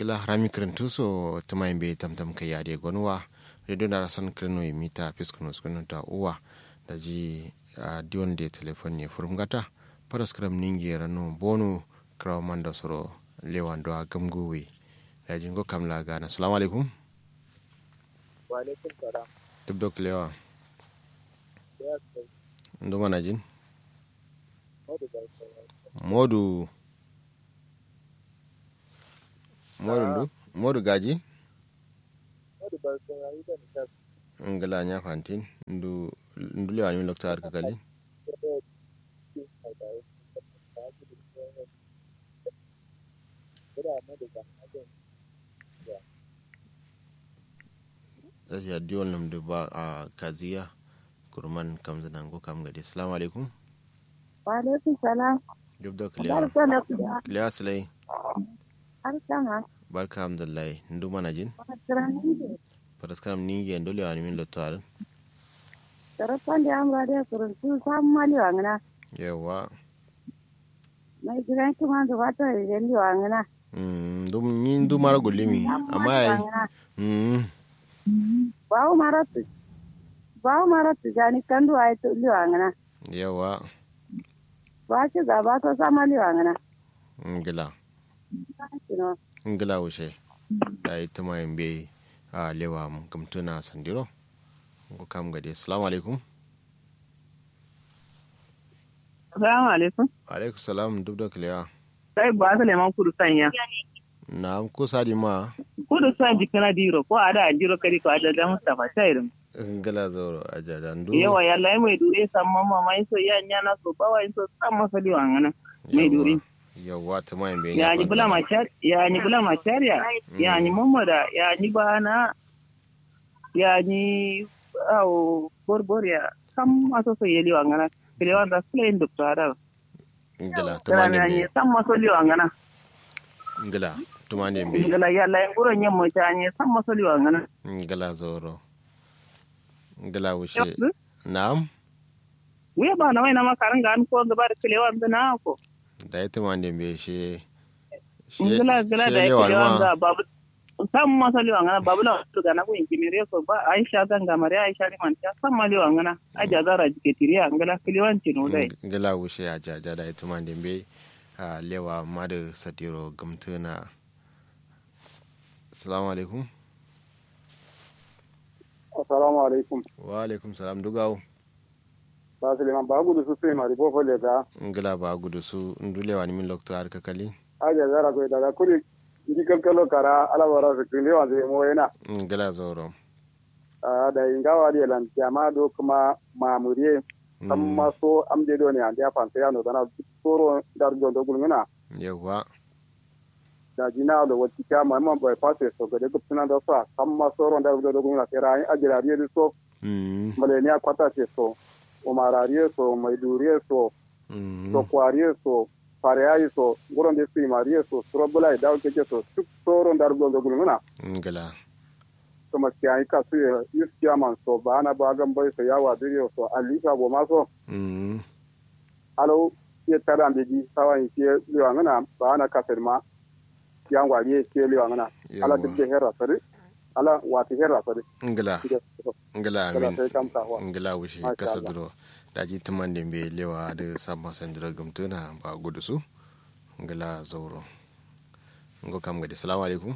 gila rami kirintu so tuma be tamtam kai yade gonwa redo na rasan kirino yi mita piskuno skuno ta uwa da ji a diwan da telefon ne furum gata paras kram ningi rano bonu kraw manda soro lewan do gamgowe da jingo kamla gana assalamu alaikum wa alaikum salam duk dok lewa ya sai ndo mana jin modu da sai modu modu ndu modu gaji modu da sai ayi da ni ta ngala nya fantin ndu ndu lewa ni lokta har kakali da ki sai da yi ta ki da da modu da da zashi a diwan nam da ba a kaziya kurman kam zanan ko kam gadi assalamu alaikum Waalaikum salam. duk da kliya Barka da kuda. kliya silai Har sama. barka alhamdulillah ndu mana jin Matrani ne. paraskaram ningi en dole wani min lotto aran Tarafan da amra da kuruntu samu mali wangana. yawa Mai gidan kuma da fata da jalli wangana. mm dum ni ndu mara golimi amma ai mm Bawo maratu. Bawo maratu jani kandu ay to li wangana. yawa Ba ci gaba to sa mali wangana. ngila Kino. ngila wuce da ita ma yin bai a lewa mu gamtuna sandiro ko kam gadi assalamu alaikum Assalamu alaikum. alaikum salam duk da kliya Sai ba su leman kudu sanya. na ko sadi ma Kudu san jikina diro ko ada jiro kari ko ada da Mustafa Shairin. ngila zoro ajaja ndu Yawa yalla mai dure san mamma mai so ya nyana so bawa so san masali wangana. Mai dure. yawa ta ma yin bai Ya ni bula machar ya ni bula machariya. Ya ni mamada ya ni bana. Ya ni au borboriya. Sam maso so yeli wangana. Kile wanda sule indukta ngila ta ma Tana yin ni bai san masali wangana. ngila ta ma yin bai Ngala yalla nguro nyammo ta ni san masali wangana. ngila zoro ngila wuce Yep. na'am we ba na waina makarin ga an ko gaba da kilewa da na ko da ita ma yin bai shi shi ngila ngila da lewa kilewa ma da babu sam masali wa ngana babu la to ga na ko injiniya ko ba aisha ganga mare aisha ni man ta sam mali wa ngana aja zara jike tiriya ngila kilewan tino dai ngila wuce a jaja da ita ma yin bai a lewa ma da sadiro gamtuna assalamu alaikum assalamu alaikum wa alaikum salam dugawo ba su liman ba gudu su sai mari bo fole da ngila ba gudu su ndulewa ni min lokto har kakali aje zara ko daga kuri idi kalkalo kara ala wara su kile wa zai mo yana ngila zoro Ah, da ingawa di lan jama do kuma mamuriye Mm, amma so am de do ne ande afan ya no dana soro dar do do gulmina yawa da jina do wati ka ma ma boy passe so ga de gupna do sa amma soro dar do do gulmina tera ai ajira ri so Mm, male ne kwata ce so umarariye so maiduriye so mm, so kwariye so fareyayi so guron de su mariye so surobula da ke so duk soro dar do do gulmina ngila to maskiya ka su yus chairman so ba na ba gan boy so yawa dire so alifa bo ma so Mm, alo ye tara mbe di sawa in ke liwa ngana ba na kafir ma yang wa ye ke liwa ngana ala yawa dibbe herra sare ala wati herra sare ngila ngila kala amin sai kam ta wa ngila wuce Masha kasa Allah. duro daji tuman da bai lewa da sabon sandira gamtuna ba gudu su ngila zauro ngo kam gadi salamu alaikum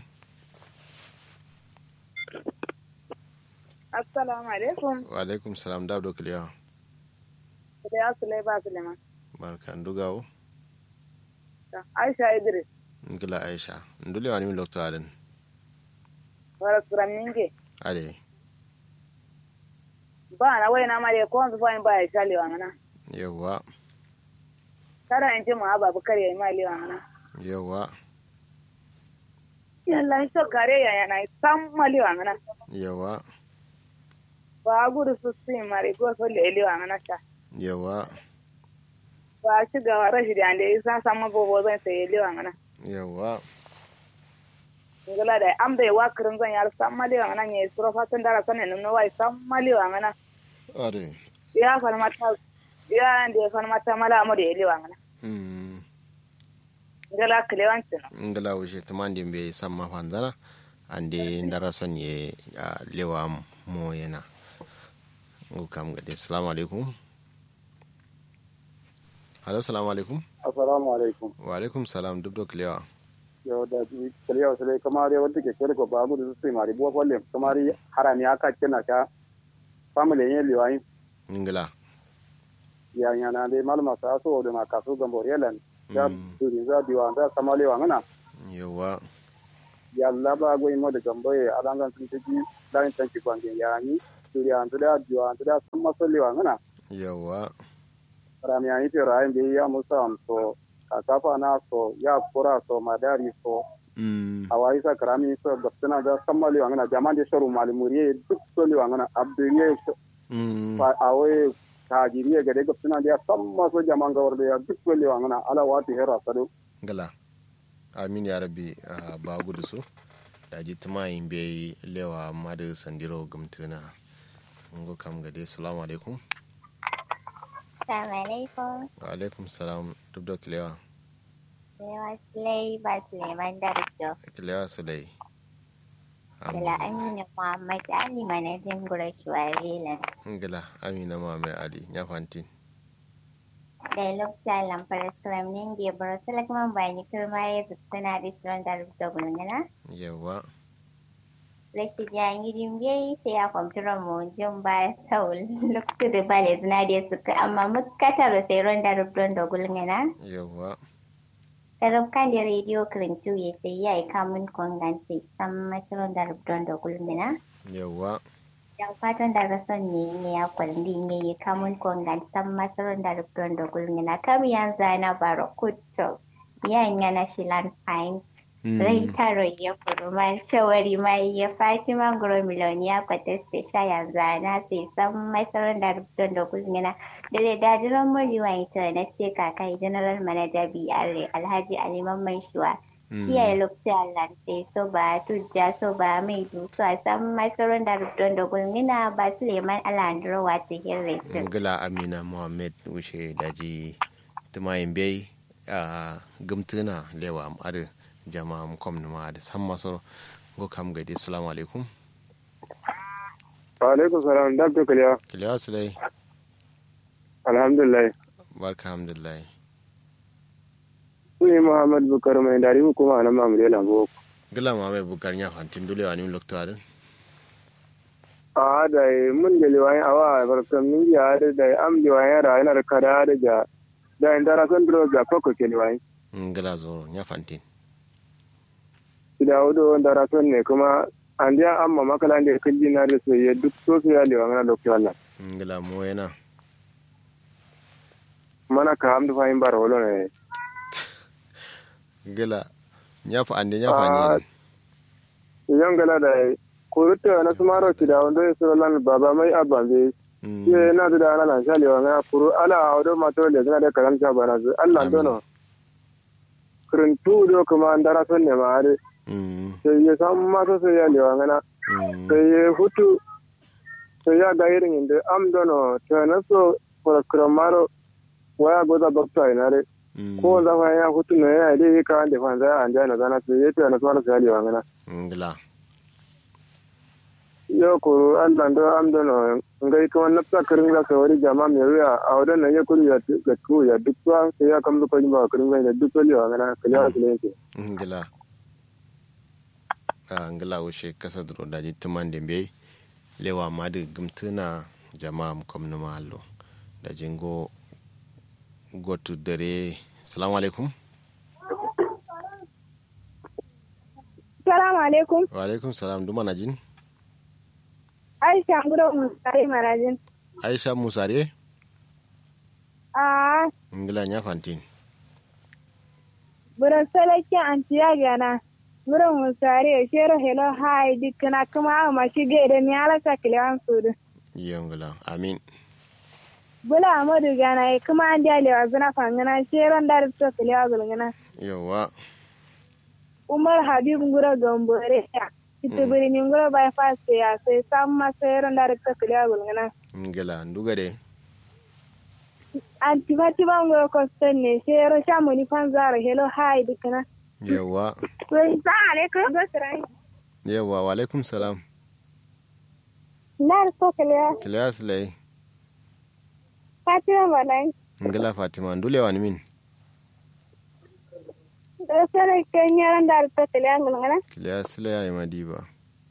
Assalamu alaikum. wa alaikum salam da abdo kiliya Da ya sule ba Suleiman. barka ndugawo Aisha Idris. ngila aisha ndulewa ni min lokto adan Wara kuran ninge. ade Ba na waina mali ko wanzu fa in ba ya shali wangana. yawa Kada in ji mu aba bukar ya yi mali wangana. yawa Yalla in so kare ya yana sam mali wangana. yawa Ba gudu su su yi mari ko so le li wangana ta. yawa Ba ci ga rashi da ande isa sama bobo zan sai li wangana. yawa Ngala da am da wa kirin zan yar sam mali wangana ne suro fatan dara sanin nuna wai sam mali wangana. ade Ya falmata ya ande falmata mala mu da li wangana. mm ngala kilewancin ngala wuce tumandi be samma fanzana ande ndara son ye a lewa mo yana ngu kam gade assalamu alaikum halo assalamu alaikum assalamu alaikum wa alaikum salam duk da kilewa yo da kaliya wasale kamar ya wanda ke kere ko ba mu da su mari bo kwalle kamar harami aka kina ka family yin liwai ngala ya yana dai malama sa so da ma kasu gambo yelan ya Mm. duri za diwa da kamale wa ngana yawa ya laba go imo da gambo ya alangan sun tiji dan tanki kwangin ya ni duri an da diwa an da sun masali wa ngana yawa rami ya ni te rai be ya musa am so kasafa na so ya kura so madari so mm awai sa karami so gaptana da kammali wa ngana jaman de shoru malimuriye duk soli wa ngana abduriye mm awai tajiriye gade gaptana da samma so jaman gawar da ya duk soli wa ngana ala wati hera sadu ngala amin ya rabbi a ba gudu su da ji tuma yin bai lewa madu sandiro gumtuna ngu kam gade assalamu alaikum Assalamu alaikum. wa alaikum salam duk da kilewa Yawa Sulai ba Suleiman Darjo. kilewa su dai Dala Aminu Muhammad Ali manajin Gurashuwarelan. ngala amina muhammad ali ya fantin Da lokta lamfar skramnin da bar salakman bani kirma ya suna da shirin da rubuta gulgana. yawa Rashid ya yi dimbe sai ya kwamfutar mu jin ba sau lokta da ba da zina da suka amma mukatar sai ron da rubuta da gulgana. yawa Karabkan da rediyo kirintu ya sai ya yi kamun kwangan sai san mashirin da rubuta da gulgana. yawa Yan fatan da rason ne ne ya kwalli ne ya kamun kongan san masarar da rubutun da gulmina kam yan zana baro kutto yan yana shilan fine rai taro ya kuruma shawari mai ya fatima gro miloniya kwateste sha yan zana sai san masarar da rubutun da gulmina da da dajiran moliwa ita na sai kakai general manager BRA alhaji ali mamman shuwa shi ya lokta lante so ba tujja so ba mai dusu a san masarar da rubutun da gulmina ba suleiman alandro wata hirretin ngala amina muhammad wuce daji tuma yin bai a gumtuna lewa madu jama'a kom ma da san maso ngu kam gade assalamu alaikum wa alaikum salam da to kaliya kilewa su dai alhamdulillah barka alhamdulillah suni muhammad bukar mai dari hukuma na mamure lambo gila ma mai bukar ya fantin dole wa nim lokto adin a da mun da liwayin awa barkan min ya da da am liwayin ra yana da kada da ja da in dara san dro ga koko ke liwayin ngila zoro ya fantin da wudo dara san ne kuma an dia amma makalan da kulli na da so ya duk so so ya liwayin na dokta Allah ngila mo yana mana ka amdu fahim bar wolo ne gila ya fa ande ya Ah, fa ni yan gala da kurutta na sumaro ci da wanda ya so lan baba mai abban be Mm, ye na da ana lan shali wa na furu ala awdo mato le zana da kalam sha bana zu Allah Amin. dono kurun tu do kuma an dara son ne ma are mm, sai ya san ma so sai ya lewa ngana mm, sai ya hutu sai ya ga irin inda am dono to na so for kramaro waya goza bakta ina re mm, ko za fa ya hutu ne ya dai ka ande fa za an jana zana sai ya to na so sai ya lewa ngana ngila yo ko Allah do am dono ngai ko na ta kirin la sawari jama me ruya a wadan nan ya kuri ya ga ku ya duk wa sai ya kam ko ba kirin ga da duk lewa ngana kaliya kaliya ke ngila a ngila wuce kasa duro daji tuman da bai lewa ma da gumtuna jama'a mu kom numa hallo da jingo gotu dare salamu alaikum salamu alaikum wa alaikum salam duma na jin aisha gudu musare marajin aisha musare a ngila nya fantin buran salaki antiya gana buran musare shero hello hai dikna kuma a mashi gaida mi alaka kilewan sudu iyo ngila amin bula amadu gana e kuma an dia lewa zuna fangana sheron dar to kilewa gulgana yawa umar habib ngura gombore ya ita biri ni ngura bai fast ya sai samma sheron dar to kilewa gulgana ngila nduga de anti fatima ngo koston ne shero shamu ni fanzaro hello hi dikana yawa wai sa alaikum gosrai yawa wa alaikum salam nar so kale kiliya silai fatima balai ngila fatima ndule wani min da sare kenyaran dar to kale angul ngana kiliya silai ya yi madiba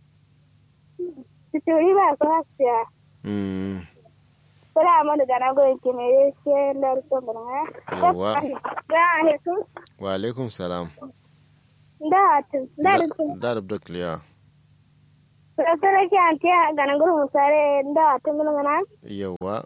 sitori ba ko hasiya mm Kula mana gana go ke me she lar to ngana yawa ga alaikum wa alaikum salam da tu da tu da da kiliya da sare ke anti gana go musare da tu ngana yawa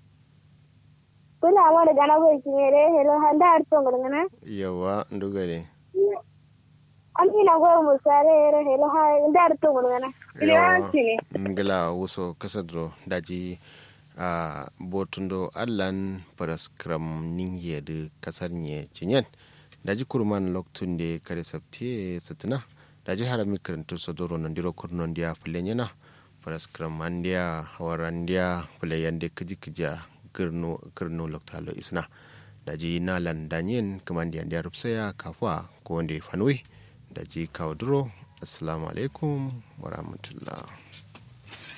kula mana gana go ke me hello handa to ngana yawa ndugare amina go musare hello ha da to ngana yawa ngila wuso kasadro daji a botundo allan paraskram ningye de kasar nye cinyen daji kurman loktun de kare sabti satina daji harami karantu sodoro nandiro kurnon dia fulenyana paraskram andia hawarandia fuleyande kiji kija girno girno loktalo isna daji nalan danyen kamandi andia rupsaya kafwa ko wande fanwe daji kawdro assalamu alaikum warahmatullah